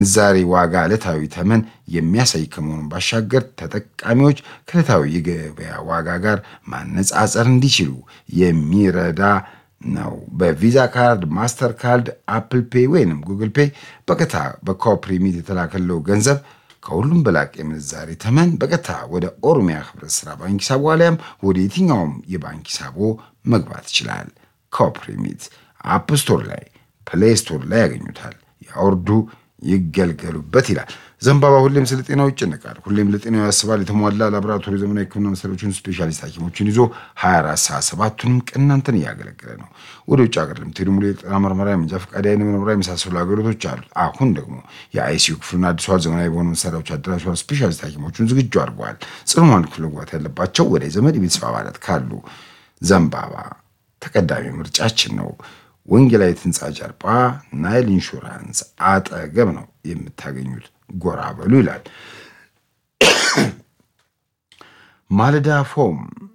ምንዛሬ ዋጋ ዕለታዊ ተመን የሚያሳይ ከመሆኑ ባሻገር ተጠቃሚዎች ከዕለታዊ የገበያ ዋጋ ጋር ማነጻጸር እንዲችሉ የሚረዳ ነው። በቪዛ ካርድ፣ ማስተር ካርድ፣ አፕል ፔይ ወይንም ጉግል ፔይ በቀጥታ በኮፕ ሪሚት የተላከለው ገንዘብ ከሁሉም በላቅ የምንዛሬ ተመን በቀጥታ ወደ ኦሮሚያ ህብረት ስራ ባንክ ሂሳቦ አሊያም ወደ የትኛውም የባንክ ሂሳቦ መግባት ይችላል። ኮፕ ሪሚት አፕ ስቶር ላይ ፕሌይ ስቶር ላይ ያገኙታል። ያወርዱ፣ ይገልገሉበት ይላል። ዘንባባ ሁሌም ስለ ጤናው ይጨነቃል። ሁሌም ለጤናው ያስባል። የተሟላ ላቦራቶሪ ዘመናዊ ሕክምና መሳሪያዎችን ስፔሻሊስት ሐኪሞችን ይዞ 24 ሰዓት ሰባቱንም ቀን እናንተን እያገለገለ ነው። ወደ ውጭ ሀገር ለምትሄዱ ሙሉ የጤና ምርመራ፣ የመንጃ ፈቃድ፣ የዓይን ምርመራ የመሳሰሉ አገልግሎቶች አሉ። አሁን ደግሞ የአይሲዩ ክፍሉን አድሷል። ዘመናዊ በሆኑ መሳሪያዎች አደራጅቷል። ስፔሻሊስት ሐኪሞቹን ዝግጁ አድርገዋል። ጽኑዋን ክፍል መግባት ያለባቸው ወደ ዘመድ የቤተሰብ አባላት ካሉ ዘንባባ ተቀዳሚ ምርጫችን ነው። ወንጌላዊት ህንፃ ጀርባ ናይል ኢንሹራንስ አጠገብ ነው የምታገኙት። ጎራ በሉ ይላል። ማለዳ ፎም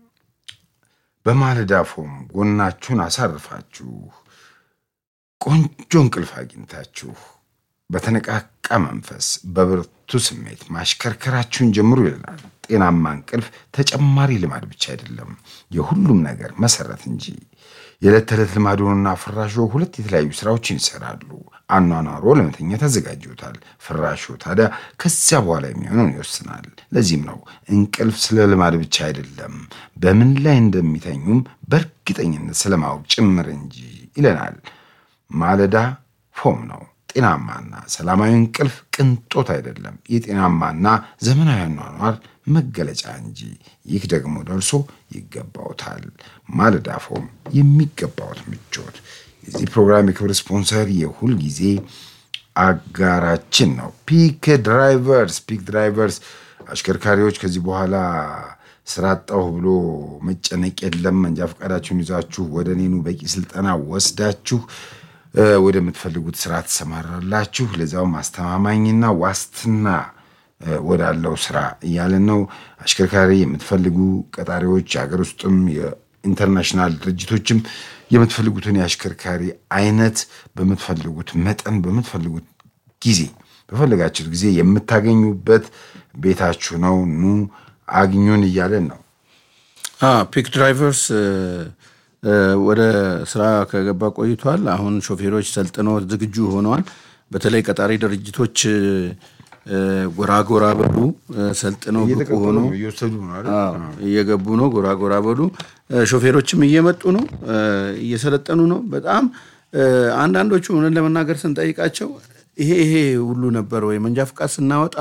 በማለዳ ፎም ጎናችሁን አሳርፋችሁ ቆንጆ እንቅልፍ አግኝታችሁ በተነቃቃ መንፈስ በብርቱ ስሜት ማሽከርከራችሁን ጀምሩ ይላል። ጤናማ እንቅልፍ ተጨማሪ ልማድ ብቻ አይደለም፣ የሁሉም ነገር መሰረት እንጂ። የዕለት ተዕለት ልማዶንና ፍራሾ ሁለት የተለያዩ ስራዎችን ይሰራሉ። አኗኗሮ ለመተኛት ያዘጋጅዎታል። ፍራሾ ታዲያ ከዚያ በኋላ የሚሆነውን ይወስናል። ለዚህም ነው እንቅልፍ ስለ ልማድ ብቻ አይደለም፣ በምን ላይ እንደሚተኙም በእርግጠኝነት ስለማወቅ ጭምር እንጂ ይለናል። ማለዳ ፎም ነው። ጤናማና ሰላማዊ እንቅልፍ ቅንጦት አይደለም፣ የጤናማና ዘመናዊ አኗኗር መገለጫ እንጂ። ይህ ደግሞ ደርሶ ይገባውታል። ማለዳ ፎም የሚገባውት ምቾት። የዚህ ፕሮግራም የክብር ስፖንሰር የሁል ጊዜ አጋራችን ነው ፒክ ድራይቨርስ። ፒክ ድራይቨርስ አሽከርካሪዎች ከዚህ በኋላ ስራ አጣሁ ብሎ መጨነቅ የለም። መንጃ ፈቃዳችሁን ይዛችሁ ወደ እኔኑ በቂ ስልጠና ወስዳችሁ ወደምትፈልጉት ስራ ትሰማራላችሁ። ለዛውም አስተማማኝና ዋስትና ወዳለው ስራ እያለን ነው። አሽከርካሪ የምትፈልጉ ቀጣሪዎች፣ የሀገር ውስጥም የኢንተርናሽናል ድርጅቶችም የምትፈልጉትን የአሽከርካሪ አይነት በምትፈልጉት መጠን በምትፈልጉት ጊዜ በፈለጋችሁት ጊዜ የምታገኙበት ቤታችሁ ነው። ኑ አግኙን እያለን ነው። ፒክ ድራይቨርስ ወደ ስራ ከገባ ቆይቷል። አሁን ሾፌሮች ሰልጥነው ዝግጁ ሆነዋል። በተለይ ቀጣሪ ድርጅቶች ጎራ ጎራ በሉ ሰልጥነው ብቁ ሆኖ እየገቡ ነው። ጎራ ጎራ በሉ ሾፌሮችም እየመጡ ነው፣ እየሰለጠኑ ነው። በጣም አንዳንዶቹ እውነት ለመናገር ስንጠይቃቸው ይሄ ይሄ ሁሉ ነበር ወይ መንጃ ፍቃድ ስናወጣ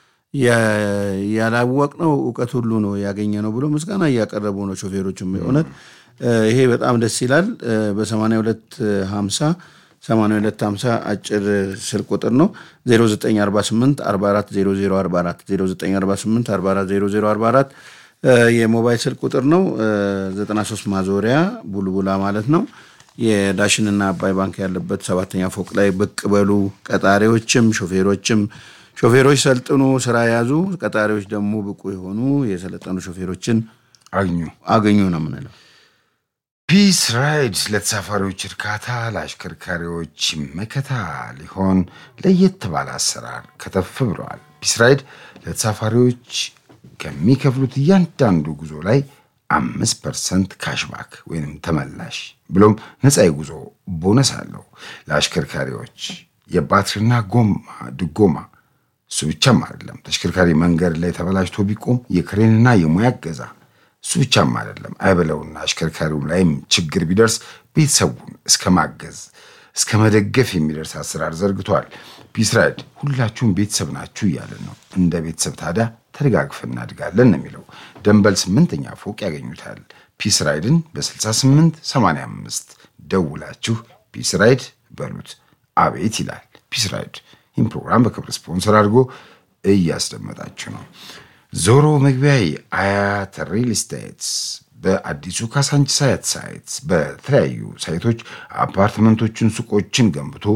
ያላወቅነው እውቀት ሁሉ ነው ያገኘ ነው ብሎ ምስጋና እያቀረቡ ነው ሾፌሮችም እውነት ይሄ በጣም ደስ ይላል። በ8250 8250 አጭር ስልክ ቁጥር ነው 0948 44 0044 0948 44 0044 የሞባይል ስልክ ቁጥር ነው። 93 ማዞሪያ ቡልቡላ ማለት ነው። የዳሽንና አባይ ባንክ ያለበት ሰባተኛ ፎቅ ላይ ብቅ በሉ። ቀጣሪዎችም ሾፌሮችም ሾፌሮች ሰልጥኑ፣ ስራ ያዙ። ቀጣሪዎች ደግሞ ብቁ የሆኑ የሰለጠኑ ሾፌሮችን አግኙ አገኙ ነው የምንለው። ፒስ ራይድ ለተሳፋሪዎች እርካታ፣ ለአሽከርካሪዎች መከታ ሊሆን ለየት ባለ አሰራር ከተፍ ብለዋል። ፒስ ራይድ ለተሳፋሪዎች ከሚከፍሉት እያንዳንዱ ጉዞ ላይ አምስት ፐርሰንት ካሽባክ ወይም ተመላሽ ብሎም ነፃ የጉዞ ቦነስ አለው። ለአሽከርካሪዎች የባትሪና ጎማ ድጎማ እሱ ብቻም አይደለም። ተሽከርካሪ መንገድ ላይ ተበላሽቶ ቢቆም የክሬንና የሙያ እገዛ እሱ ብቻም አይደለም። አይበለውና አሽከርካሪውም ላይም ችግር ቢደርስ ቤተሰቡን እስከ ማገዝ እስከ መደገፍ የሚደርስ አሰራር ዘርግቷል። ፒስ ራይድ ሁላችሁም ቤተሰብ ናችሁ እያለን ነው። እንደ ቤተሰብ ታዲያ ተደጋግፈን እናድጋለን ነው የሚለው። ደንበል ስምንተኛ ፎቅ ያገኙታል። ፒስ ራይድን በ68 85 ደውላችሁ ፒስ ራይድ በሉት። አቤት ይላል ፒስ ራይድ። ይህም ፕሮግራም በክብር ስፖንሰር አድርጎ እያስደመጣችሁ ነው። ዞሮ መግቢያዬ አያት ሪል ስቴትስ በአዲሱ ካሳንቺስ አያት ሳይት በተለያዩ ሳይቶች አፓርትመንቶችን፣ ሱቆችን ገንብቶ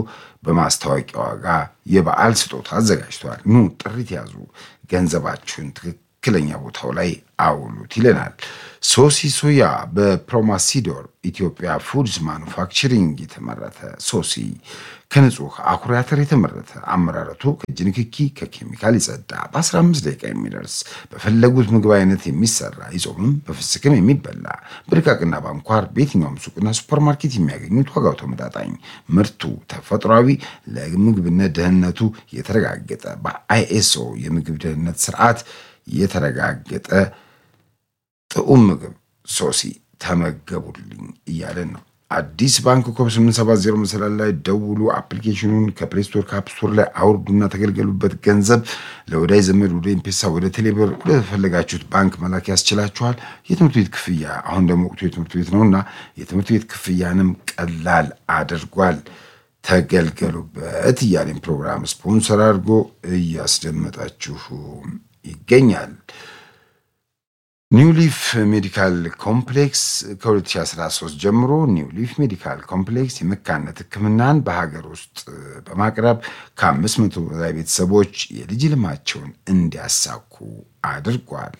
በማስታወቂያ ዋጋ የበዓል ስጦታ አዘጋጅተዋል። ኑ ጥሪት ያዙ። ገንዘባችሁን ትክክል ትክክለኛ ቦታው ላይ አውሉት ይለናል። ሶሲ ሶያ በፕሮማሲዶር ኢትዮጵያ ፉድስ ማኑፋክቸሪንግ የተመረተ ሶሲ ከንጹህ አኩሪ አተር የተመረተ አመራረቱ ከእጅ ንክኪ ከኬሚካል የጸዳ በ15 ደቂቃ የሚደርስ በፈለጉት ምግብ አይነት የሚሰራ ይጾምም በፍስክም የሚበላ በድቃቅና በአንኳር በየትኛውም ሱቅና ሱፐርማርኬት የሚያገኙት ዋጋው ተመጣጣኝ ምርቱ ተፈጥሯዊ ለምግብነት ደህንነቱ የተረጋገጠ በአይኤስኦ የምግብ ደህንነት ስርዓት የተረጋገጠ ጥዑም ምግብ ሶሲ ተመገቡልኝ እያለን ነው። አዲስ ባንክ ኮብ 870 መሰላል ላይ ደውሉ። አፕሊኬሽኑን ከፕሌስቶር ከአፕስቶር ላይ አውርዱና ተገልገሉበት። ገንዘብ ለወዳጅ ዘመድ፣ ወደ ኤምፔሳ፣ ወደ ቴሌብር፣ ወደ ተፈለጋችሁት ባንክ መላክ ያስችላችኋል። የትምህርት ቤት ክፍያ አሁን ደግሞ ወቅቱ የትምህርት ቤት ነውና የትምህርት ቤት ክፍያንም ቀላል አድርጓል። ተገልገሉበት እያለን ፕሮግራም ስፖንሰር አድርጎ እያስደመጣችሁ ይገኛል። ኒው ሊፍ ሜዲካል ኮምፕሌክስ ከ2013 ጀምሮ ኒው ሊፍ ሜዲካል ኮምፕሌክስ የመካነት ሕክምናን በሀገር ውስጥ በማቅረብ ከአምስት መቶ በላይ ቤተሰቦች የልጅ ልማቸውን እንዲያሳኩ አድርጓል።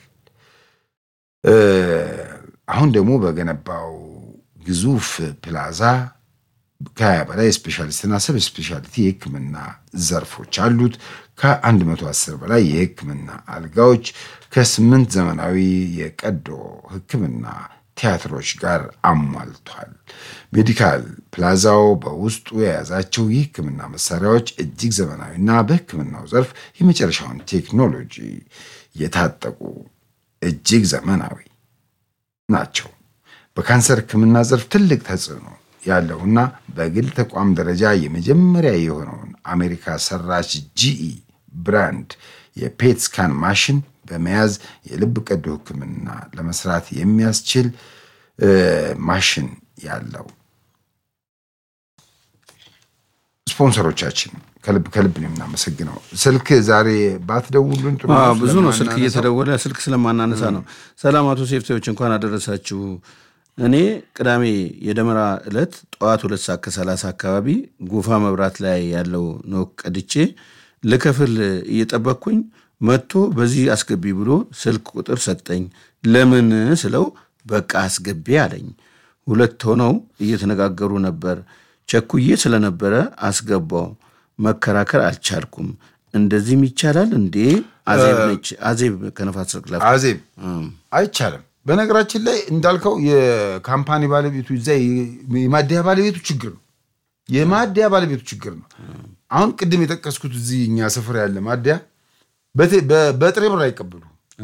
አሁን ደግሞ በገነባው ግዙፍ ፕላዛ ከሀያ በላይ ስፔሻሊስትና ሰብ ስፔሻሊቲ የህክምና ዘርፎች አሉት። ከ110 በላይ የህክምና አልጋዎች ከስምንት ዘመናዊ የቀዶ ህክምና ቲያትሮች ጋር አሟልቷል። ሜዲካል ፕላዛው በውስጡ የያዛቸው የህክምና መሳሪያዎች እጅግ ዘመናዊና በህክምናው ዘርፍ የመጨረሻውን ቴክኖሎጂ የታጠቁ እጅግ ዘመናዊ ናቸው። በካንሰር ህክምና ዘርፍ ትልቅ ተጽዕኖ ያለውና በግል ተቋም ደረጃ የመጀመሪያ የሆነውን አሜሪካ ሰራሽ ጂኢ ብራንድ የፔት ስካን ማሽን በመያዝ የልብ ቀዶ ህክምና ለመስራት የሚያስችል ማሽን ያለው ስፖንሰሮቻችን ከልብ ከልብ ነው የምናመሰግነው። ስልክ ዛሬ ባትደውሉን ጥሩ ነው። ብዙ ነው ስልክ ስለማናነሳው። እየተደወለ ስልክ ስለማናነሳ ነው። ሰላም አቶ ሴፍቴዎች እንኳን አደረሳችሁ። እኔ ቅዳሜ የደመራ ዕለት ጠዋት ሁለት ሰዓት ከሰላሳ አካባቢ ጉፋ መብራት ላይ ያለው ነው ቀድቼ ልከፍል እየጠበቅኩኝ መጥቶ በዚህ አስገቢ ብሎ ስልክ ቁጥር ሰጠኝ። ለምን ስለው በቃ አስገቢ አለኝ። ሁለት ሆነው እየተነጋገሩ ነበር። ቸኩዬ ስለነበረ አስገባው። መከራከር አልቻልኩም። እንደዚህም ይቻላል እንዴ? አዜብ ነች። አዜብ ከነፋስ ስልክ ላፍ አዜብ አይቻልም። በነገራችን ላይ እንዳልከው የካምፓኒ ባለቤቱ እዛ የማደያ ባለቤቱ ችግር ነው። የማደያ ባለቤቱ ችግር ነው። አሁን ቅድም የጠቀስኩት እዚህ እኛ ስፍራ ያለ ማደያ በቴ- በ- በጥሬ ብር አይቀበሉ።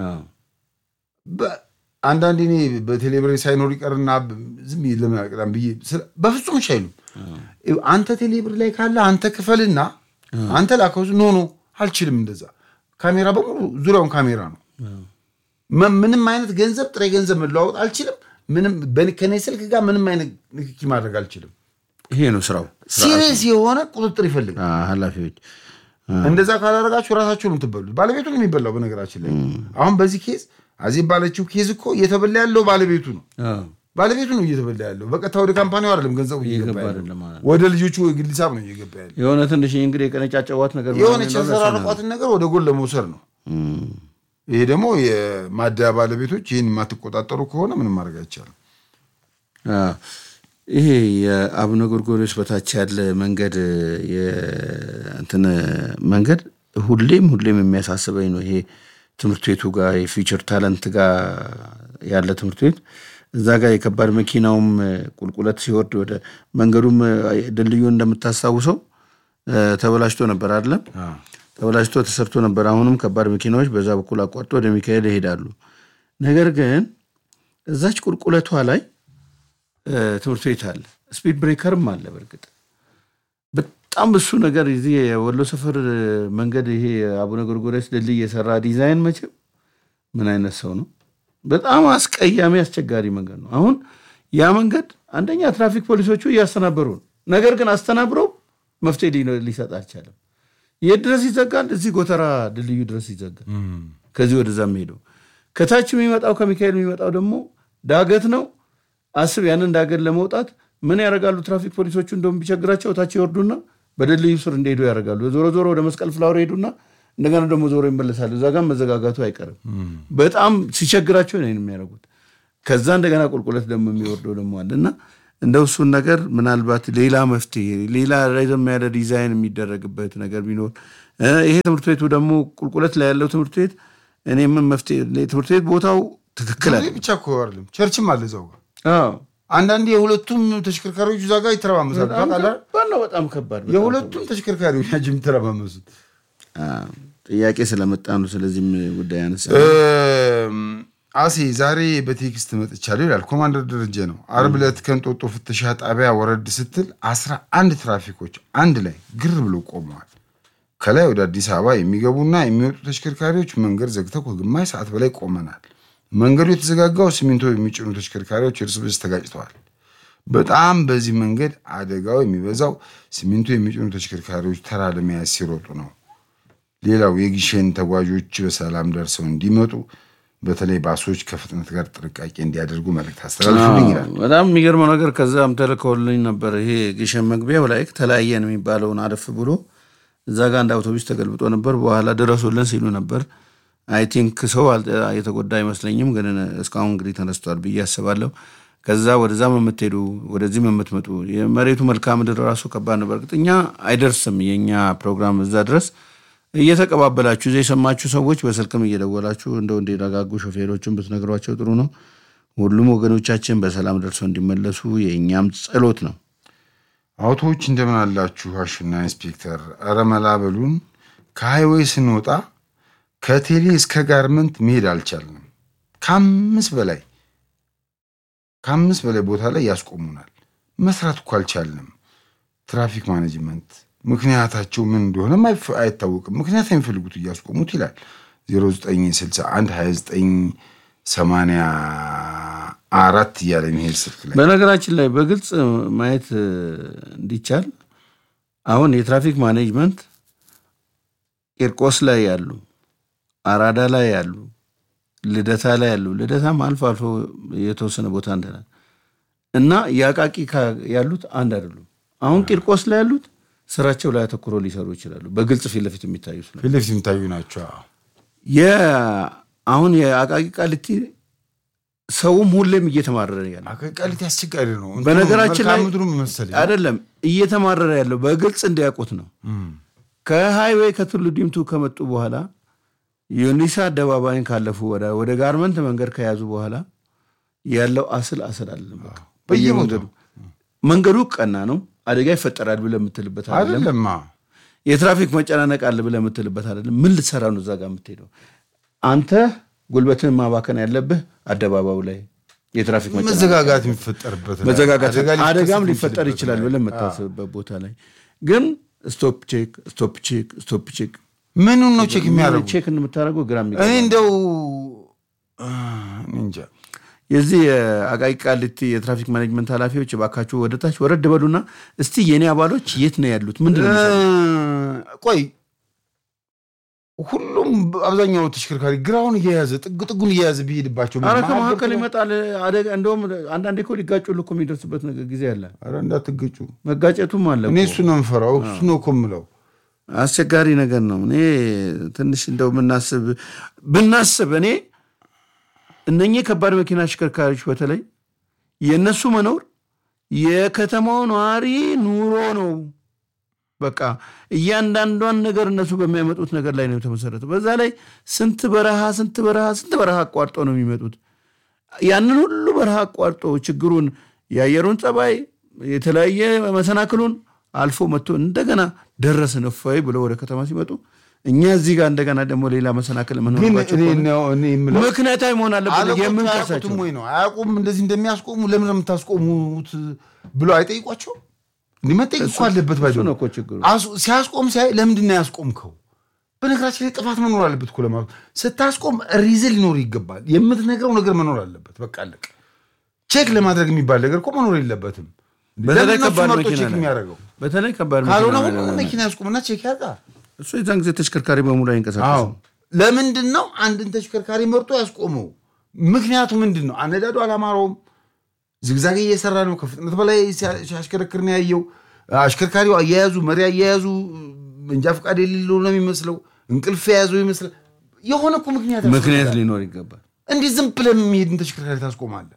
አንዳንዴ እኔ በቴሌብሬ ሳይኖር ይቀርና ዝም ብዬ ለምን አልቀዳም ብዬ ስለ- በፍጹም እሺ አይሉም። አንተ ቴሌብር ላይ ካለ አንተ ክፈልና አንተ ላከው። ኖ ኖ አልችልም። እንደዛ ካሜራ በሙሉ ዙሪያውን ካሜራ ነው። መ- ምንም አይነት ገንዘብ ጥሬ ገንዘብ መለዋወጥ አልችልም። ምንም በ- ከኔ ስልክ ጋር ምንም አይነት ንክኪ ማድረግ አልችልም። ይሄ ነው ስራው። ሲሪየስ የሆነ ቁጥጥር ይፈልጋል። አ፣ ኃላፊዎች እንደዛ ካላደረጋችሁ ራሳችሁ ነው የምትበሉት። ባለቤቱ ነው የሚበላው። በነገራችን ላይ አሁን በዚህ ኬዝ አዜብ ባለችው ኬዝ እኮ እየተበላ ያለው ባለቤቱ ነው። አ፣ ባለቤቱ ነው እየተበላ ያለው። በቀጥታ ወደ ካምፓኒው አይደለም ገንዘቡ እየገባ እየገባ ያለው አይደለም ማለት ነው። ወደ ልጆቹ የግል ሂሳብ ነው እየገባ ያለው። የሆነ ትንሽ እንግዲህ የቀነጫጨዋት ነገር የሆነች ምናምን ነው የተሰራረቋትን ነገር ወደ ጎን ለመውሰድ ነው። እም፣ ይሄ ደግሞ የማደያ ባለቤቶች ይህን የማትቆጣጠሩ ከሆነ ምንም ማድረግ አይቻልም። አ፣ ይሄ የአቡነ ጎርጎርዮስ በታች ያለ መንገድ የእንትን መንገድ ሁሌም ሁሌም የሚያሳስበኝ ነው። ይሄ ትምህርት ቤቱ ጋር የፊውቸር ታለንት ጋር ያለ ትምህርት ቤት እዛ ጋር የከባድ መኪናውም ቁልቁለት ሲወርድ ወደ መንገዱም ድልድዩ እንደምታስታውሰው እ፣ ተበላሽቶ ነበር አይደለም? ተበላሽቶ ተሰርቶ ነበር። አሁንም ከባድ መኪናዎች በዛ በኩል አቋርጦ ወደ ሚካኤል ይሄዳሉ። ነገር ግን እዛች ቁልቁለቷ ላይ እ፣ ትምህርት ቤት አለ፣ ስፒድ ብሬከርም አለ። በእርግጥ በጣም እሱ ነገር እዚህ የወሎ ሰፈር መንገድ ይሄ አቡነ ጎርጎርዮስ ድልድይ የሰራ ዲዛይን መቼም ምን አይነት ሰው ነው? በጣም አስቀያሚ አስቸጋሪ መንገድ ነው። አሁን ያ መንገድ አንደኛ ትራፊክ ፖሊሶቹ እያስተናበሩ ነው። ነገር ግን አስተናብረው መፍትሄ ሊ- ሊሰጥ አልቻለም። የት ድረስ ይዘጋል? እዚህ ጎተራ ድልድዩ ድረስ ይዘጋል። ከዚህ ወደዛ ሄደው ከታች የሚመጣው ከሚካኤል የሚመጣው ደግሞ ዳገት ነው። አስብ ያንን ዳገት ለመውጣት ምን ያደርጋሉ? ትራፊክ ፖሊሶቹ እንደውም ቢቸግራቸው ታች ይወርዱና በድልድዩ ስር እንደሄዱ ያደርጋሉ። ዞሮ ዞሮ ወደ መስቀል ፍላወር ሄዱና እንደገና ደግሞ ዞሮ ይመለሳሉ። እዛ ጋር መዘጋጋቱ አይቀርም። በጣም ሲቸግራቸው ነው የሚያደርጉት። ከዛ እንደገና ቁልቁለት ደግሞ የሚወርደው ደግሞ አለ እና እንደው እሱን ነገር ምናልባት ሌላ መፍትሄ ሌላ ረዘም ያለ ዲዛይን የሚደረግበት ነገር ቢኖር ይሄ ትምህርት ቤቱ ደግሞ ቁልቁለት ላይ ያለው ትምህርት ቤት እኔ ምን መፍትሄ ትምህርት ቤት ቦታው ትክክል አለ ብቻ እኮ አይደለም ቸርችም አለ እዛው ጋር አዎ አንዳንዴ የሁለቱም ተሽከርካሪዎች እዛ ጋር ይተረማመሳሉ። ታውቃለህ? ከባድ ነው፣ በጣም ከባድ በጣም የሁለቱም ተሽከርካሪዎች ናቸው የሚተረማመሱት። አዎ፣ ጥያቄ ስለመጣ ነው ስለዚህም ጉዳይ ያነሳ አሴ ዛሬ በቴክስት መጥቻለሁ ይላል ኮማንደር ደረጀ ነው። አርብ ዕለት ከእንጦጦ ፍተሻ ጣቢያ ወረድ ስትል አስራ አንድ ትራፊኮች አንድ ላይ ግር ብሎ ቆመዋል። ከላይ ወደ አዲስ አበባ የሚገቡና የሚወጡ ተሽከርካሪዎች መንገድ ዘግተው ከግማሽ ሰዓት በላይ ቆመናል። መንገዱ የተዘጋጋው ሲሚንቶ የሚጭኑ ተሽከርካሪዎች እርስ በርስ ተጋጭተዋል። በጣም በዚህ መንገድ አደጋው የሚበዛው ሲሚንቶ የሚጭኑ ተሽከርካሪዎች ተራ ለመያዝ ሲሮጡ ነው። ሌላው የጊሸን ተጓዦች በሰላም ደርሰው እንዲመጡ በተለይ ባሶች ከፍጥነት ጋር ጥንቃቄ እንዲያደርጉ መልእክት አስተላልፉልኝ ይላል። በጣም የሚገርመው ነገር ከዛም ተልከውልኝ ነበር። ይሄ ግሸን መግቢያው ላይ ተለያየን የሚባለውን አለፍ ብሎ እዛ ጋር አንድ አውቶቡስ ተገልብጦ ነበር። በኋላ ድረሱልን ሲሉ ነበር። አይ ቲንክ ሰው የተጎዳ አይመስለኝም፣ ግን እስካሁን እንግዲህ ተነስቷል ብዬ አስባለሁ። ከዛ ወደዛም የምትሄዱ ወደዚህም የምትመጡ የመሬቱ መልክዓ ምድር ራሱ ከባድ ነው። በእርግጥ እኛ አይደርስም የእኛ ፕሮግራም እዛ ድረስ እየተቀባበላችሁ እዚያ የሰማችሁ ሰዎች በስልክም እየደወላችሁ እንደው እንዲረጋጉ ሾፌሮችን ብትነግሯቸው ጥሩ ነው። ሁሉም ወገኖቻችን በሰላም ደርሰው እንዲመለሱ የእኛም ጸሎት ነው። አውቶዎች እንደምን አላችሁ? አሹና ኢንስፔክተር ኧረ መላ በሉን። ከሃይዌይ ስንወጣ ከቴሌ እስከ ጋርመንት መሄድ አልቻልንም። ከአምስት በላይ ከአምስት በላይ ቦታ ላይ ያስቆሙናል። መስራት እኮ አልቻልንም። ትራፊክ ማኔጅመንት ምክንያታቸው ምን እንደሆነም አይታወቅም። ምክንያት የሚፈልጉት እያስቆሙት ይላል 0961 2984 እያለ የሚሄድ ስልክ ላይ በነገራችን ላይ በግልጽ ማየት እንዲቻል አሁን የትራፊክ ማኔጅመንት ቂርቆስ ላይ ያሉ፣ አራዳ ላይ ያሉ፣ ልደታ ላይ ያሉ ልደታም አልፎ አልፎ የተወሰነ ቦታ እንትናል እና የአቃቂ ያሉት አንድ አይደሉም። አሁን ቂርቆስ ላይ ያሉት ስራቸው ላይ አተኩሮ ሊሰሩ ይችላሉ። በግልጽ ፊት ለፊት የሚታዩት ነው። ፊት ለፊት የሚታዩ ናቸው። አሁን የአቃቂ ቃሊቲ ሰውም ሁሌም እየተማረረ ያለ ቃሊቲ አስቸጋሪ ነው። በነገራችን ላይ ምድሩ መሰለኝ አይደለም እየተማረረ ያለው በግልጽ እንዲያውቁት ነው። ከሃይዌይ ከቱሉ ዲምቱ ከመጡ በኋላ ዩኒሳ አደባባይን ካለፉ ወደ ጋርመንት መንገድ ከያዙ በኋላ ያለው አስል አስል አለም በየመንገዱ መንገዱ ቀና ነው። አደጋ ይፈጠራል ብለህ የምትልበት አይደለም። አይደለማ የትራፊክ መጨናነቅ አለ ብለህ የምትልበት አይደለም። ምን ልትሰራ ነው እዛ ጋር የምትሄደው? አንተ ጉልበትን ማባከን ያለብህ አደባባዩ ላይ የትራፊክ መዘጋጋት የሚፈጠርበት ላይ መዘጋጋት አደጋ ሊከሰት አደጋም ሊፈጠር የሚችልበት ይችላል ላይ። ብለህ የምታስብበት ቦታ ላይ ግን ስቶፕ ቼክ ስቶፕ ቼክ ስቶፕ ቼክ ምኑን ነው ቼክ የሚያደርጉ? ቼክ የምታደርገው ግራ እኔ የሚገባ እንደው አ፣ እኔ እንጃ የዚህ የአቃቂ ቃሊቲ የትራፊክ ማኔጅመንት ኃላፊዎች እባካችሁ ወደ ታች ወረድ በሉና እስቲ የኔ አባሎች የት ነው ያሉት? ምንድን ነው የሚሰሩት? ቆይ ሁሉም አብዛኛው ተሽከርካሪ ግራውን እየያዘ ጥግ ጥጉን እየያዘ ቢሄድባቸው ምን አረ መሀል ከመካከል ገብቶ- ይመጣል አደጋ። እንደውም አንዳንዴ እኮ ሊጋጩ እኮ የሚደርስበት ነገር ጊዜ አለ። ኧረ እንዳትገጩ። መጋጨቱም አለ እኔ እኮ። እሱ ነው የምፈራው። እሱ ነው እኮ የምለው። አስቸጋሪ ነገር ነው። እኔ ትንሽ እንደው ብናስብ ብናስብ እኔ እነኚህ ከባድ መኪና አሽከርካሪዎች በተለይ የእነሱ መኖር የከተማው ነዋሪ ኑሮ ነው። በቃ እያንዳንዷን ነገር እነሱ በሚያመጡት ነገር ላይ ነው የተመሰረተው። በዛ ላይ ስንት በረሃ ስንት በረሃ ስንት በረሃ አቋርጦ ነው የሚመጡት። ያንን ሁሉ በረሃ አቋርጦ ችግሩን የአየሩን ጸባይ የተለያየ መሰናክሉን አልፎ መጥቶ እንደገና ደረስን እፎይ ብሎ ወደ ከተማ ሲመጡ እኛ እዚህ ጋር እንደገና ደግሞ ሌላ መሰናክል ግን የምንሆንባቸው እኔ ከሆነ ነው- እኔ የምለው ምክንያታዊ መሆን አለበት አለቆቹ የምንከሳቸው አያውቁትም ወይ ነው አያውቁም። እንደዚህ እንደሚያስቆሙ ለምን ነው የምታስቆሙት ብሎ አይጠይቋቸው? እንዲህ መጠየቅ እኮ አለበት። ባይ እሱ ነው እኮ ችግሩ። አሱ- ሲያስቆም ሲያይ ለምንድን ነው ያስቆምከው? በነገራችን ላይ ጥፋት መኖር አለበት እኮ ለማለት ስታስቆም ሪዝን ሊኖር ይገባል። የምትነግረው ነገር መኖር አለበት። በቃ አለቀ። ቼክ ለማድረግ የሚባል ነገር እኮ መኖር የለበትም። በተለይ ለምንድን ነው እሱ ከባድ መርጦ መኪና ቼክ ላይ የሚያደርገው? በተለይ ከባድ ካልሆነ መኪና ሁሉ ላይ መኪና ያስቆምና ቼክ ያውቃል። እሱ የዛን ጊዜ ተሽከርካሪ በሙሉ አይንቀሳቀስም። አዎ ለምንድን ነው አንድን ተሽከርካሪ መርጦ ያስቆመው? ምክንያቱ ምንድን ነው? አነዳዱ አላማረውም። ዝግዛግ እየሰራ ነው። ከፍጥነት በላይ ሲያ- ሲያሽከረክር ነው ያየው። አሽከርካሪው አያያዙ፣ መሪ አያያዙ መንጃ ፈቃድ የሌለው ነው የሚመስለው። እንቅልፍ የያዘው ይመስላል። የሆነ እኮ ምክንያት ምክንያት ያስፈልጋል። ሊኖር ይገባል። እንዲህ ዝም ብለህ የሚሄድን ተሽከርካሪ ታስቆማለህ።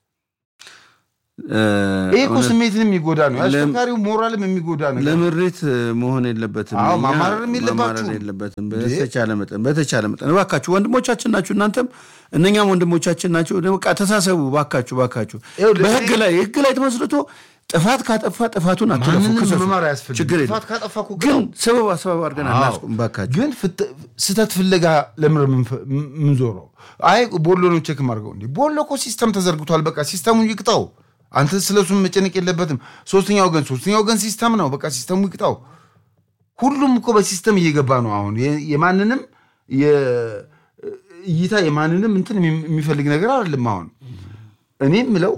እ፣ ይህ እኮ እውነት ስሜትንም የሚጎዳ ነው። አሽከርካሪው ሞራልም የሚጎዳ ነገር ለምሬት መሆን የለበትም። አዎ፣ እኛ ማማረርም የለባችሁም። ማማረር የለበትም። በተቻለ መጠን በተቻለ መጠን እባካችሁ ወንድሞቻችን ናችሁ፣ እናንተም እነኛም ወንድሞቻችን ናቸው። በቃ ተሳሰቡ፣ ባካችሁ ባካችሁ። ይኸውልህ፣ በህግ ላይ ህግ ላይ ተመስርቶ ጥፋት ካጠፋ ጥፋቱን አትለፉ፣ ማንንም ክሰሱ። መማር አያስፈልግም። ችግር የለም። ጥፋት ካጠፋ እኮ ግን ቅጣው። ሰበብ አሰባብ አድርገን አዎ። አናስቁም፣ ባካችሁ። ግን ፍት- ስህተት ፍለጋ ለምን ምንዞረው? አይ ቦሎ ነው ቼክ ማድርገው። እንዲ ቦሎ እኮ ሲስተም ተዘርግቷል። በቃ ሲስተሙ ይቅጣው። አንተ ስለሱም መጨነቅ የለበትም። ሶስተኛ ወገን ሶስተኛ ወገን ሲስተም ነው። በቃ ሲስተሙ ይቅጣው። ሁሉም እኮ በሲስተም እየገባ ነው። አሁን የ- የማንንም የ- እይታ የማንንም እንትን የሚ- የሚፈልግ ነገር አይደለም። አሁን እኔ የምለው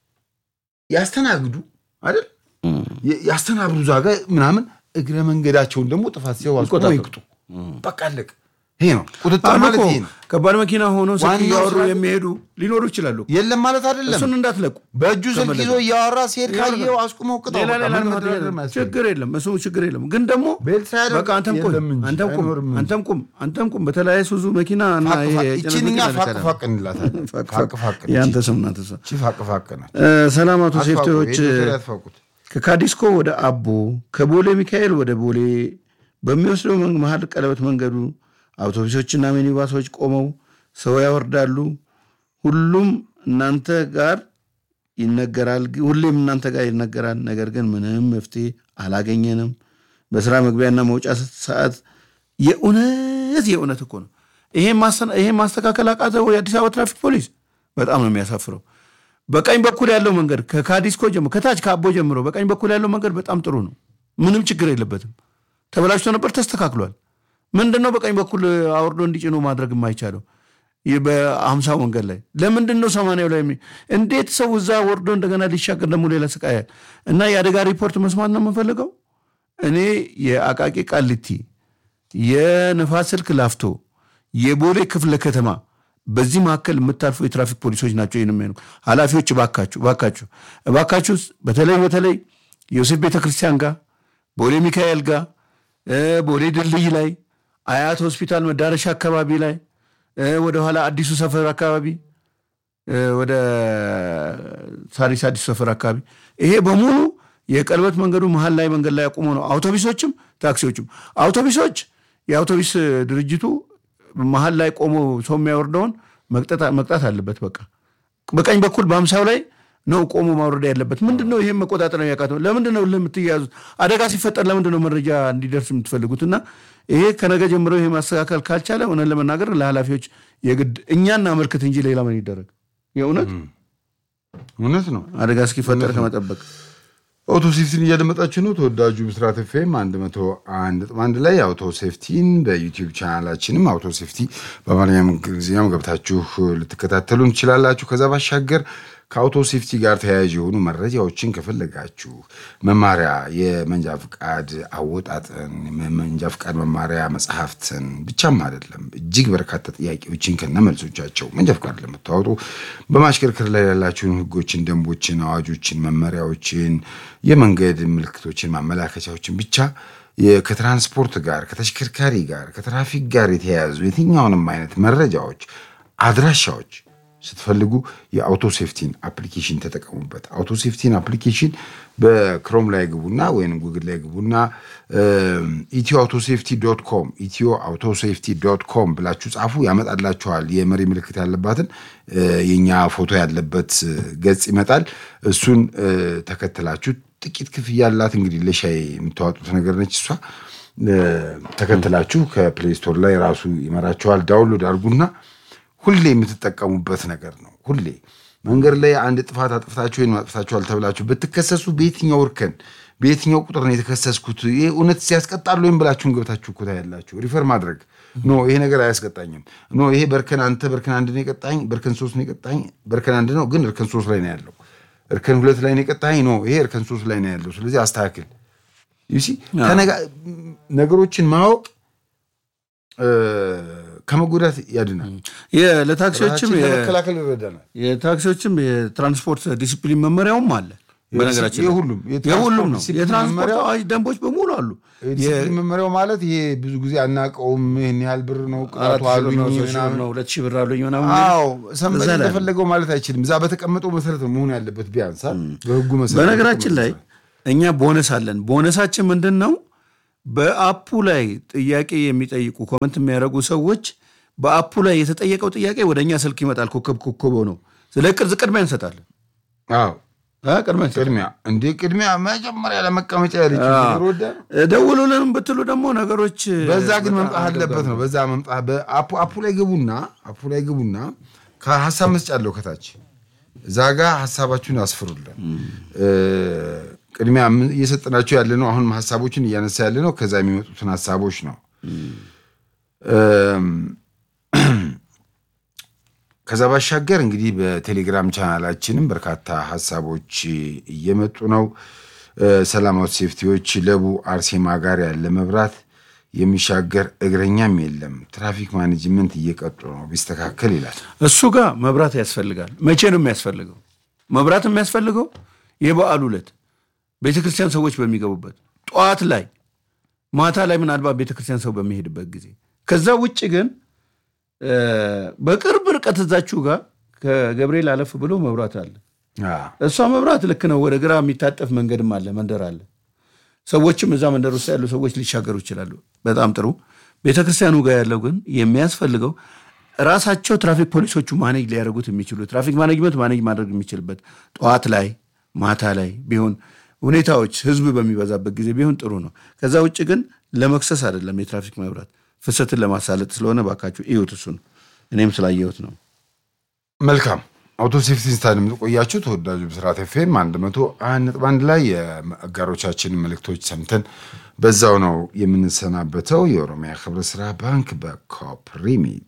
ያስተናግዱ አይደል የ- ያስተናግዱ ዛጋ ምናምን እግረ መንገዳቸውን ደግሞ ጥፋት ሲያው አስቆመው ይቅጡ። በቃ አለቅ። ይሄ ነው ቁጥጥር አሉ ማለት እኮ ይሄ ነው። ከባድ መኪና ሆኖ ስልክ ዋናው እያወሩ ስራ- የሚሄዱ ሊኖሩ ይችላሉ። የለም ማለት አይደለም። እሱን እንዳትለቁ። በእጁ ስልክ ተመለከቱ። ይዞ እያወራ ሲሄድ ካየው አስቁመው ቅጣው። ሌላ በቃ ሌላ ምንም ልማት መደራደር የለም። አያስፈልግም። ችግር የለም። እሱ ችግር የለም። ግን ደግሞ ቤልት ሳያደርግ በቃ አንተም ቁም የለም እንጂ አንተም ቁም አይኖርም እንጂ። አንተም ቁም አንተም ቁም። በተለያየ ሱዙ መኪና እና ፋቅ ይሄ ፋቅ- የጭነት ይቺን እኛ መኪና ፋቅ ልከናል። ፋቅ እንላታለን። ፋቅ ፋቅ ፋቅ ፋቅ የአንተ ስም ናት እሷ። ይቺ ፋቅ ፋቅ ናት። እ፣ ሰላም አቶ አትፋቁ፣ ሴፍቲዎች የኢትዮጵያ አትፋቁት። ከካዲስኮ ወደ አቦ ከቦሌ ሚካኤል ወደ ቦሌ በሚወስደው መን- መሀል ቀለበት መንገዱ አውቶቡሶችና ሚኒባሶች ቆመው ሰው ያወርዳሉ። ሁሉም እናንተ ጋር ይነገራል፣ ግ- ሁሌም እናንተ ጋር ይነገራል። ነገር ግን ምንም መፍትሄ አላገኘንም። በስራ መግቢያና መውጫ ሰዓት የእውነት የእውነት እኮ ነው። ይሄን ማሰ- ይሄን ማስተካከል አቃተው የአዲስ አበባ ትራፊክ ፖሊስ። በጣም ነው የሚያሳፍረው። በቀኝ በኩል ያለው መንገድ ከካዲስኮ ጀምሮ ከታች ከአቦ ጀምሮ በቀኝ በኩል ያለው መንገድ በጣም ጥሩ ነው። ምንም ችግር የለበትም። ተበላሽቶ ነበር፣ ተስተካክሏል። ምንድን ነው በቀኝ በኩል አውርዶ እንዲጭኑ ማድረግ የማይቻለው? ይህ በአምሳ መንገድ ላይ ለምንድን ነው ሰማንያው ላይ የሚ- እንዴት ሰው እዛ ወርዶ እንደገና ሊሻገር ደግሞ ሌላ ስቃያል እና የአደጋ ሪፖርት መስማት ነው የምንፈልገው። እኔ የአቃቂ ቃሊቲ የንፋስ ስልክ ላፍቶ የቦሌ ክፍለ ከተማ በዚህ መካከል የምታልፉ የትራፊክ ፖሊሶች ናቸው። ይህን የሚሆኑ ኃላፊዎች እባካችሁ እባካችሁ እባካችሁ በተለይ በተለይ ዮሴፍ ቤተክርስቲያን ጋር ቦሌ ሚካኤል ጋር እ፣ ቦሌ ድልድይ ላይ አያት ሆስፒታል መዳረሻ አካባቢ ላይ እ፣ ወደኋላ አዲሱ ሰፈር አካባቢ እ፣ ወደ ሳሪስ አዲሱ ሰፈር አካባቢ ይሄ በሙሉ የቀለበት መንገዱ መሀል ላይ መንገድ ላይ አቁሞ ነው። አውቶቡሶችም ታክሲዎችም አውቶቡሶች የአውቶቡስ ድርጅቱ መሀል ላይ ቆሞ ሰው የሚያወርደውን መቅጠት- መቅጣት አለበት። በቃ በቀኝ በኩል በአምሳው ላይ ነው ቆሞ ማውረድ ያለበት። ምንድን ነው ይህም መቆጣጠር ነው ያቃተው? ለምንድን ነው የምትያዙት? አደጋ ሲፈጠር ለምንድን ነው መረጃ እንዲደርስ የምትፈልጉት? እና ይሄ ከነገ ጀምሮ ይሄ ማስተካከል ካልቻለ እውነት ለመናገር ለኃላፊዎች የግድ እኛና አመልክት እንጂ ሌላ ምን ይደረግ? የእውነት እውነት ነው። አደጋ እስኪፈጠር ከመጠበቅ አውቶ ሴፍቲን እያደመጣችሁ ነው። ተወዳጁ ምስራት ኤፍኤም 101.1 ላይ አውቶ ሴፍቲን በዩቲዩብ ቻናላችንም አውቶ ሴፍቲ በአማርኛም እንግሊዝኛም ገብታችሁ ልትከታተሉን ትችላላችሁ። ከዛ ባሻገር ከአውቶ ሴፍቲ ጋር ተያያዥ የሆኑ መረጃዎችን ከፈለጋችሁ መማሪያ፣ የመንጃ ፍቃድ አወጣጥን፣ መንጃ ፍቃድ መማሪያ መጽሐፍትን ብቻም አይደለም እጅግ በርካታ ጥያቄዎችን ከነ መልሶቻቸው መንጃ ፍቃድ ለምታወጡ በማሽከርከር ላይ ያላችሁን ሕጎችን፣ ደንቦችን፣ አዋጆችን፣ መመሪያዎችን፣ የመንገድ ምልክቶችን፣ ማመላከቻዎችን ብቻ የ- ከትራንስፖርት ጋር ከተሽከርካሪ ጋር ከትራፊክ ጋር የተያያዙ የትኛውንም አይነት መረጃዎች፣ አድራሻዎች ስትፈልጉ የአውቶ ሴፍቲን አፕሊኬሽን ተጠቀሙበት። አውቶ ሴፍቲን አፕሊኬሽን በክሮም ላይ ግቡና ወይም ጉግል ላይ ግቡና ኢትዮ አውቶ ሴፍቲ ዶት ኮም ኢትዮ አውቶ ሴፍቲ ዶት ኮም ብላችሁ ጻፉ፣ ያመጣላችኋል። የመሪ ምልክት ያለባትን እ፣ የኛ ፎቶ ያለበት እ፣ ገጽ ይመጣል። እሱን እ፣ ተከትላችሁ ጥቂት ክፍያ ያላት እንግዲህ ለሻይ የምታዋጡት ነገር ነች እሷ እ፣ ተከትላችሁ ከፕሌይ ስቶር ላይ ራሱ ይመራችኋል። ዳውንሎድ አድርጉና ሁሌ የምትጠቀሙበት ነገር ነው። ሁሌ መንገድ ላይ አንድ ጥፋት አጥፍታችሁ ወይም አጥፍታችኋል ተብላችሁ ብትከሰሱ በየትኛው እርከን በየትኛው ቁጥር ነው የተከሰስኩት፣ ይህ እውነት ሲያስቀጣሉ ወይም ብላችሁን ገብታችሁ እኮ ታያላችሁ። ሪፈር ማድረግ ኖ ይሄ ነገር አያስቀጣኝም፣ ኖ ይሄ በርከን አንተ በርከን አንድ ነው የቀጣኝ፣ በርከን ሶስት ነው የቀጣኝ፣ በርከን አንድ ነው ግን እርከን ሶስት ላይ ነው ያለው፣ እርከን ሁለት ላይ ነው የቀጣኝ፣ ኖ ይሄ እርከን ሶስት ላይ ነው ያለው። ስለዚህ አስተካክል። ዩሲ ነገሮችን ማወቅ እ፣ ከመጎዳት ያድናል። የ- ለታክሲዎችም ራሳችንን የ- ለመከላከል ይረዳናል። የታክሲዎችም የትራንስፖርት ዲሲፕሊን መመሪያውም አለ። በነገራችን ላይ የሁሉም የሁሉም ነው። ዲሲፕሊን የትራንስፖርት መመሪያው- አዋጅ ደንቦች በሙሉ አሉ። የዲሲፕሊን መመሪያው ማለት ይሄ ብዙ ጊዜ አናውቀውም፣ ይህን ያህል ብር ነው አራት ቅጣቱ ሺህ ብር አሉኝ ነው፣ ሶስት ሺህ ብር ምናምን ነው፣ ሁለት ሺህ ብር አሉኝ ምናምን አዎ ሰንበድ እዛ ላይ ነው። እንደፈለገው ማለት አይችልም። እዛ በተቀመጠው መሰረት ነው መሆን ያለበት ቢያንስ አ? በህጉ መሰረት በነገራችን ላይ እኛ ቦነስ አለን። ቦነሳችን ምንድን ነው? በአፑ ላይ ጥያቄ የሚጠይቁ ኮመንት የሚያደርጉ ሰዎች በአፑ ላይ የተጠየቀው ጥያቄ ወደ እኛ ስልክ ይመጣል። ኮከብ ኮከብ ነው። ስለ ቅርጽ ቅድሚያ እንሰጣለን። አዎ አ፣ ቅድሚያ እንሰጣለን። ቅድሚያ እንዴ ቅድሚያ መጀመሪያ ለመቀመጫ ያለች ወደ ደውሉልንም ብትሉ ደግሞ ነገሮች በዛ ግን በጣም መምጣት አለበት ነው። በዛ መምጣት በአፑ አፑ ላይ ግቡና አፑ ላይ ግቡና ከሀሳብ መስጫ አለው ከታች እዛ ጋ ሀሳባችሁን አስፍሩልን። እ፣ ቅድሚያ ምን እየሰጠናቸው ያለ ነው። አሁንም ሀሳቦችን እያነሳ ያለ ነው። ከዛ የሚመጡትን ሀሳቦች ነው። እም፣ ከዛ ባሻገር እንግዲህ በቴሌግራም ቻናላችንም በርካታ ሀሳቦች እየመጡ ነው። እ፣ ሰላማዊ ሴፍቲዎች ለቡ አርሴማ ጋር ያለ መብራት የሚሻገር እግረኛም የለም። ትራፊክ ማኔጅመንት እየቀጡ ነው ቢስተካከል ይላል። እሱ ጋር መብራት ያስፈልጋል። መቼ ነው የሚያስፈልገው? መብራት የሚያስፈልገው የበዓሉ ዕለት ቤተክርስቲያን ሰዎች በሚገቡበት ጠዋት ላይ፣ ማታ ላይ ምናልባት ቤተክርስቲያን ሰው በሚሄድበት ጊዜ። ከዛ ውጭ ግን እ፣ በቅርብ ርቀት እዛችሁ ጋር ከገብርኤል አለፍ ብሎ መብራት አለ። አዎ። እሷ መብራት ልክ ነው። ወደ ግራ የሚታጠፍ መንገድም አለ፣ መንደር አለ። ሰዎችም እዛ መንደር ውስጥ ያሉ ሰዎች ሊሻገሩ ይችላሉ። በጣም ጥሩ። ቤተክርስቲያኑ ጋር ያለው ግን የሚያስፈልገው ራሳቸው ትራፊክ ፖሊሶቹ ማኔጅ ሊያደርጉት የሚችሉ ትራፊክ ማኔጅመንት ማኔጅ ማድረግ የሚችልበት ጠዋት ላይ ማታ ላይ ቢሆን ሁኔታዎች ህዝብ በሚበዛበት ጊዜ ቢሆን ጥሩ ነው። ከዛ ውጭ ግን ለመክሰስ አይደለም የትራፊክ መብራት ፍሰትን ለማሳለጥ ስለሆነ ባካችሁ እዩት። እሱን እኔም ስላየሁት ነው። መልካም አውቶ ሴፍቲ ስታዲየም ቆያችሁ። ተወዳጁ ብስራት ኤፍኤም አንድ መቶ አንድ ነጥብ አንድ ላይ የአጋሮቻችንን መልእክቶች ሰምተን በዛው ነው የምንሰናበተው። የኦሮሚያ ህብረት ስራ ባንክ በኮፕሪሚት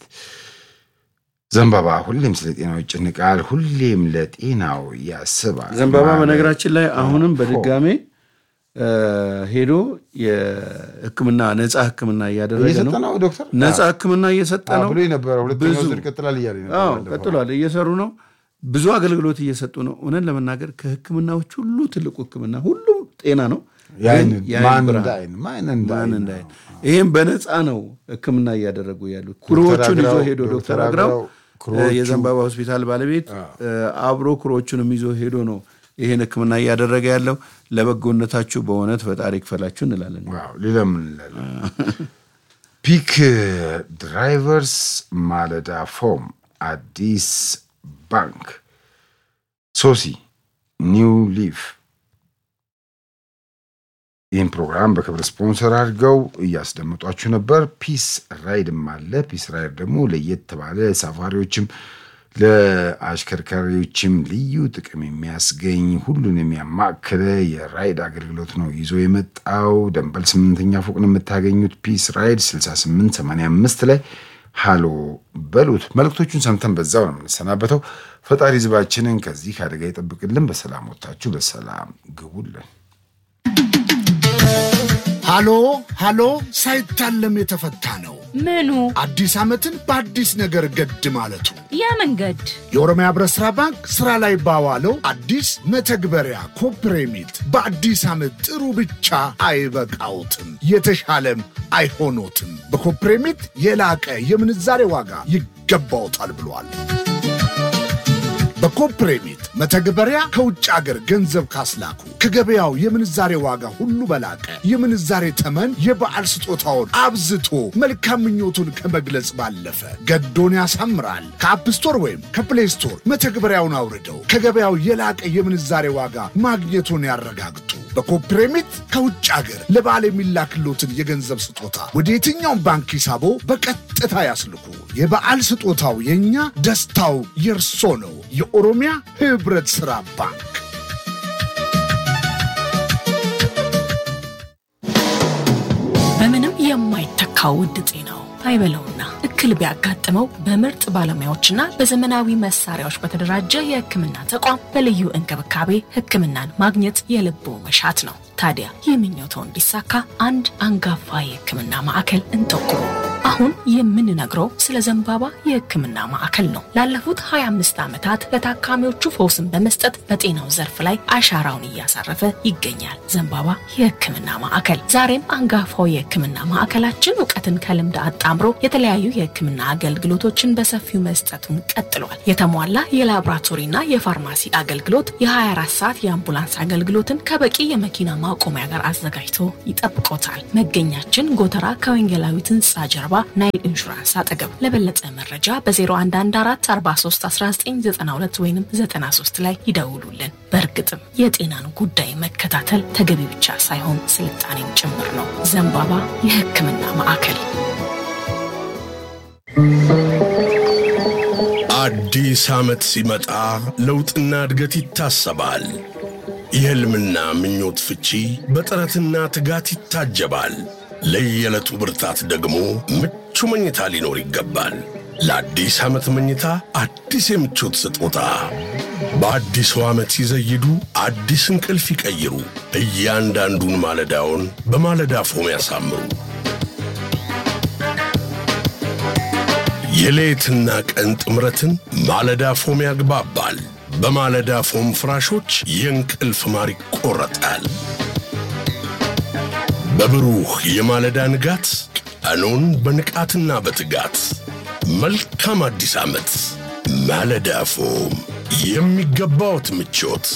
ዘንባባ ሁሌም ስለ ጤናው ይጨንቃል፣ ሁሌም ለጤናው ያስባል። ዘንባባ ማለት በነገራችን ላይ አሁንም በድጋሜ እ፣ ሄዶ የሕክምና ነፃ ሕክምና እያደረገ እየሰጠ ነው። ነው ዶክተር ነፃ ሕክምና እየሰጠ ነው። ብሎ ነበረ። ሁለተኛው ብዙ ዙር ይቀጥላል እያለ ነበር አዎ ባለፈው። ቀጥሏል። እየሰሩ ነው። ብዙ አገልግሎት እየሰጡ ነው። እውነት ለመናገር ከሕክምናዎች ሁሉ ትልቁ ሕክምና ሁሉም ጤና ነው። የዓይን ግን የዓይን ማን ብርሃን እንደ ዓይን ማን እንደ ማን ዓይን እንዳይ ይህም በነፃ ነው ሕክምና እያደረጉ ያሉት። ኩሮዎቹን ይዞ አግራው- ሄዶ ዶክተር ዶክተር አግራው አግራው ኩሮዎቹ- የዘንባባ ሆስፒታል ባለቤት አብሮ ኩሮዎቹንም ይዞ ሄዶ ነው ይህን ሕክምና እያደረገ ያለው። ለበጎነታችሁ በእውነት ፈጣሪ ይክፈላችሁ እንላለን። ዋው ሌላ ምን እንላለን? ፒክ ድራይቨርስ ማለዳ ፎም አዲስ ባንክ ሶሲ ኒው ሊፍ ይህን ፕሮግራም በክብር ስፖንሰር አድርገው እያስደመጧችሁ ነበር። ፒስ ራይድም አለ። ፒስ ራይድ ደግሞ ለየት ባለ ሳፋሪዎችም ለአሽከርካሪዎችም ልዩ ጥቅም የሚያስገኝ ሁሉን የሚያማክለ የራይድ አገልግሎት ነው ይዞ የመጣው። ደንበል ስምንተኛ ፎቅ ነው የምታገኙት። ፒስ ራይድ 6885 ላይ ሃሎ በሉት። መልእክቶቹን ሰምተን በዛው ነው የምንሰናበተው። ፈጣሪ ህዝባችንን ከዚህ አደጋ ይጠብቅልን። በሰላም ወጥታችሁ በሰላም ግቡልን። ሃሎ ሃሎ ሳይታለም የተፈታ ነው። ምኑ አዲስ ዓመትን በአዲስ ነገር ገድ ማለቱ ያ መንገድ የኦሮሚያ ህብረት ሥራ ባንክ ሥራ ላይ ባዋለው አዲስ መተግበሪያ ኮፕሬሚት በአዲስ ዓመት ጥሩ ብቻ አይበቃውትም፣ የተሻለም አይሆኖትም። በኮፕሬሚት የላቀ የምንዛሬ ዋጋ ይገባውታል ብሏል። በኮፕሬሚት መተግበሪያ ከውጭ አገር ገንዘብ ካስላኩ ከገበያው የምንዛሬ ዋጋ ሁሉ በላቀ የምንዛሬ ተመን የበዓል ስጦታውን አብዝቶ መልካም ምኞቱን ከመግለጽ ባለፈ ገዶን ያሳምራል። ከአፕ ስቶር ወይም ከፕሌይ ስቶር መተግበሪያውን አውርደው ከገበያው የላቀ የምንዛሬ ዋጋ ማግኘቱን ያረጋግጡ። በኮፕሬሚት ከውጭ አገር ለበዓል የሚላክሎትን የገንዘብ ስጦታ ወደ የትኛውም ባንክ ሂሳቦ በቀጥታ ያስልኩ። የበዓል ስጦታው የእኛ፣ ደስታው የእርሶ ነው። የኦሮሚያ ህብረት ሥራ ባንክ በምንም የማይተካው ውድ ጤናው አይበለውና እክል ቢያጋጥመው በምርጥ ባለሙያዎችና በዘመናዊ መሳሪያዎች በተደራጀ የሕክምና ተቋም በልዩ እንክብካቤ ሕክምናን ማግኘት የልቦ መሻት ነው። ታዲያ ይህ ምኞቶ እንዲሳካ አንድ አንጋፋ የሕክምና ማዕከል እንጠቁሙ። አሁን የምንነግረው ስለ ዘንባባ የሕክምና ማዕከል ነው። ላለፉት 25 ዓመታት ለታካሚዎቹ ፈውስን በመስጠት በጤናው ዘርፍ ላይ አሻራውን እያሳረፈ ይገኛል። ዘንባባ የሕክምና ማዕከል ዛሬም አንጋፋው የሕክምና ማዕከላችን እውቀትን ከልምድ አጣምሮ የተለያዩ የሕክምና አገልግሎቶችን በሰፊው መስጠቱን ቀጥሏል። የተሟላ የላቦራቶሪና የፋርማሲ አገልግሎት፣ የ24 ሰዓት የአምቡላንስ አገልግሎትን ከበቂ የመኪና ማቆሚያ ጋር አዘጋጅቶ ይጠብቆታል። መገኛችን ጎተራ ከወንጌላዊት ህንፃ ጀርባ ናይል ኢንሹራንስ አጠገብ። ለበለጠ መረጃ በ0114431992 ወይም 93 ላይ ይደውሉልን። በእርግጥም የጤናን ጉዳይ መከታተል ተገቢ ብቻ ሳይሆን ስልጣኔም ጭምር ነው። ዘንባባ የሕክምና ማዕከል አዲስ ዓመት ሲመጣ ለውጥና እድገት ይታሰባል። የሕልምና ምኞት ፍቺ በጥረትና ትጋት ይታጀባል። ለየዕለቱ ብርታት ደግሞ ምቹ መኝታ ሊኖር ይገባል። ለአዲስ ዓመት መኝታ አዲስ የምቾት ስጦታ በአዲሱ ዓመት ሲዘይዱ አዲስ እንቅልፍ ይቀይሩ። እያንዳንዱን ማለዳውን በማለዳ ፎም ያሳምሩ። የሌትና ቀን ጥምረትን ማለዳ ፎም ያግባባል። በማለዳ ፎም ፍራሾች የእንቅልፍ ማር ይቆረጣል። በብሩህ የማለዳ ንጋት ቀኑን በንቃትና በትጋት መልካም አዲስ ዓመት። ማለዳ ፎም የሚገባዎት ምቾት።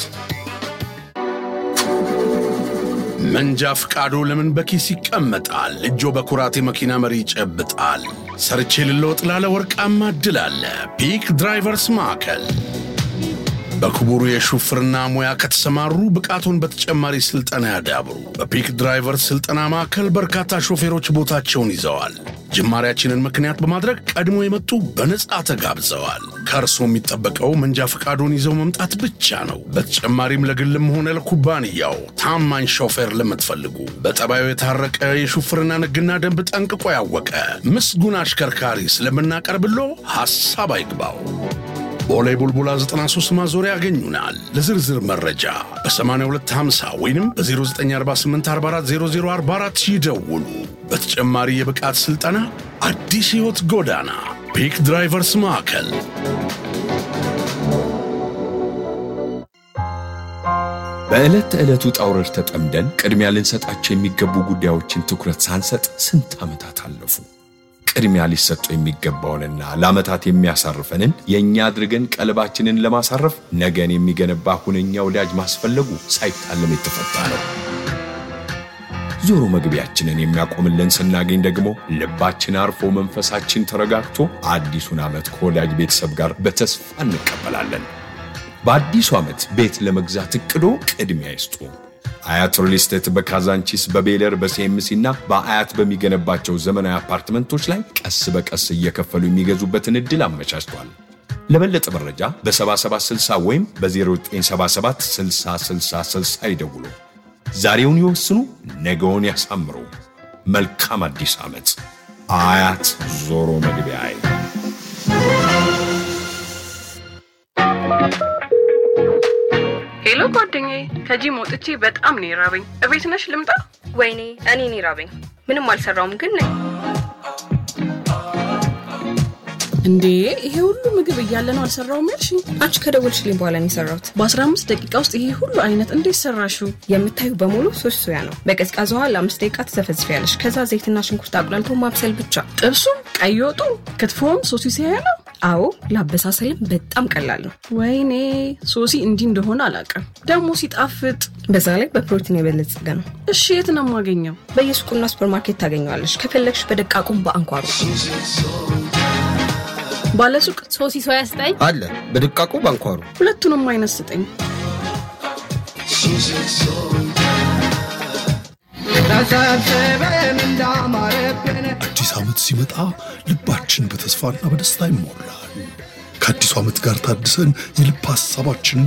መንጃ ፍቃዶ ለምን በኪስ ይቀመጣል? እጆ በኩራት የመኪና መሪ ይጨብጣል። ሰርቼ ልለወጥ ላለ ወርቃማ ዕድል አለ። ፒክ ድራይቨርስ ማዕከል በክቡሩ የሹፍርና ሙያ ከተሰማሩ ብቃቱን በተጨማሪ ስልጠና ያዳብሩ። በፒክ ድራይቨርስ ስልጠና ማዕከል በርካታ ሾፌሮች ቦታቸውን ይዘዋል። ጅማሬያችንን ምክንያት በማድረግ ቀድሞ የመጡ በነጻ ተጋብዘዋል። ከእርስዎ የሚጠበቀው መንጃ ፈቃዶን ይዘው መምጣት ብቻ ነው። በተጨማሪም ለግልም ሆነ ለኩባንያው ታማኝ ሾፌር ለምትፈልጉ በጠባዩ የታረቀ የሹፍርና ሕግና ደንብ ጠንቅቆ ያወቀ ምስጉን አሽከርካሪ ስለምናቀርብሎ ሐሳብ አይግባው። ቦሌ ቡልቡላ 93 ማዞሪያ ያገኙናል። ለዝርዝር መረጃ በ8250 ወይም በ0948440044 ይደውሉ። በተጨማሪ የብቃት ሥልጠና አዲስ ሕይወት ጎዳና ፒክ ድራይቨርስ ማዕከል በዕለት ተዕለት ውጣ ውረድ ተጠምደን ቅድሚያ ልንሰጣቸው የሚገቡ ጉዳዮችን ትኩረት ሳንሰጥ ስንት ዓመታት አለፉ። ቅድሚያ ሊሰጡ የሚገባውንና ለዓመታት የሚያሳርፈንን የእኛ አድርገን ቀልባችንን ለማሳረፍ ነገን የሚገነባ ሁነኛ ወዳጅ ማስፈለጉ ሳይታለም የተፈታ ነው። ዞሮ መግቢያችንን የሚያቆምልን ስናገኝ ደግሞ ልባችን አርፎ መንፈሳችን ተረጋግቶ አዲሱን ዓመት ከወዳጅ ቤተሰብ ጋር በተስፋ እንቀበላለን። በአዲሱ ዓመት ቤት ለመግዛት እቅዶ ቅድሚያ ይስጡ። አያት ሪል ስቴት በካዛንቺስ በቤለር በሲኤምሲ እና በአያት በሚገነባቸው ዘመናዊ አፓርትመንቶች ላይ ቀስ በቀስ እየከፈሉ የሚገዙበትን ዕድል አመቻችቷል። ለበለጠ መረጃ በ7760 ወይም በ0977 6060 ይደውሉ። ዛሬውን ይወስኑ፣ ነገውን ያሳምሩ። መልካም አዲስ ዓመት። አያት ዞሮ መግቢያ ሄሎ ጓደኛዬ፣ ከጂም ወጥቼ በጣም ነው የራበኝ። እቤት ነሽ ልምጣ? ወይኔ እኔን ይራበኝ። ምንም አልሰራውም ግን ነኝ። እንዴ ይሄ ሁሉ ምግብ እያለ ነው አልሰራውም ያልሽ? አንቺ ከደወልሽልኝ በኋላ ነው የሰራሁት። በ15 ደቂቃ ውስጥ ይሄ ሁሉ አይነት እንዴት ሰራሽው? የምታዩ በሙሉ ሶስት ሶያ ነው። በቀዝቃዛ ውሃ ለአምስት ደቂቃ ትዘፈዝፊያለሽ። ከዛ ዘይትና ሽንኩርት አቁላልቶ ማብሰል ብቻ። ጥብሱም፣ ቀይ ወጡ፣ ክትፎም ሶሲ ሲያያ ነው። አዎ ለአበሳሰልም በጣም ቀላል ነው። ወይኔ ሶሲ እንዲህ እንደሆነ አላውቅም። ደግሞ ሲጣፍጥ። በዛ ላይ በፕሮቲን የበለጸገ ነው። እሺ የት ነው የማገኘው? በየሱቁና ሱፐርማርኬት ታገኘዋለሽ። ከፈለግሽ በደቃቁም በአንኳሩ ባለሱቅ ሶሲ ሶያ ስጠኝ አለ በድቃቁ ባንኳሩ ሁለቱንም አይነት ስጠኝ። አዲስ ዓመት ሲመጣ ልባችን በተስፋና በደስታ ይሞላል። ከአዲሱ ዓመት ጋር ታድሰን የልብ ሐሳባችን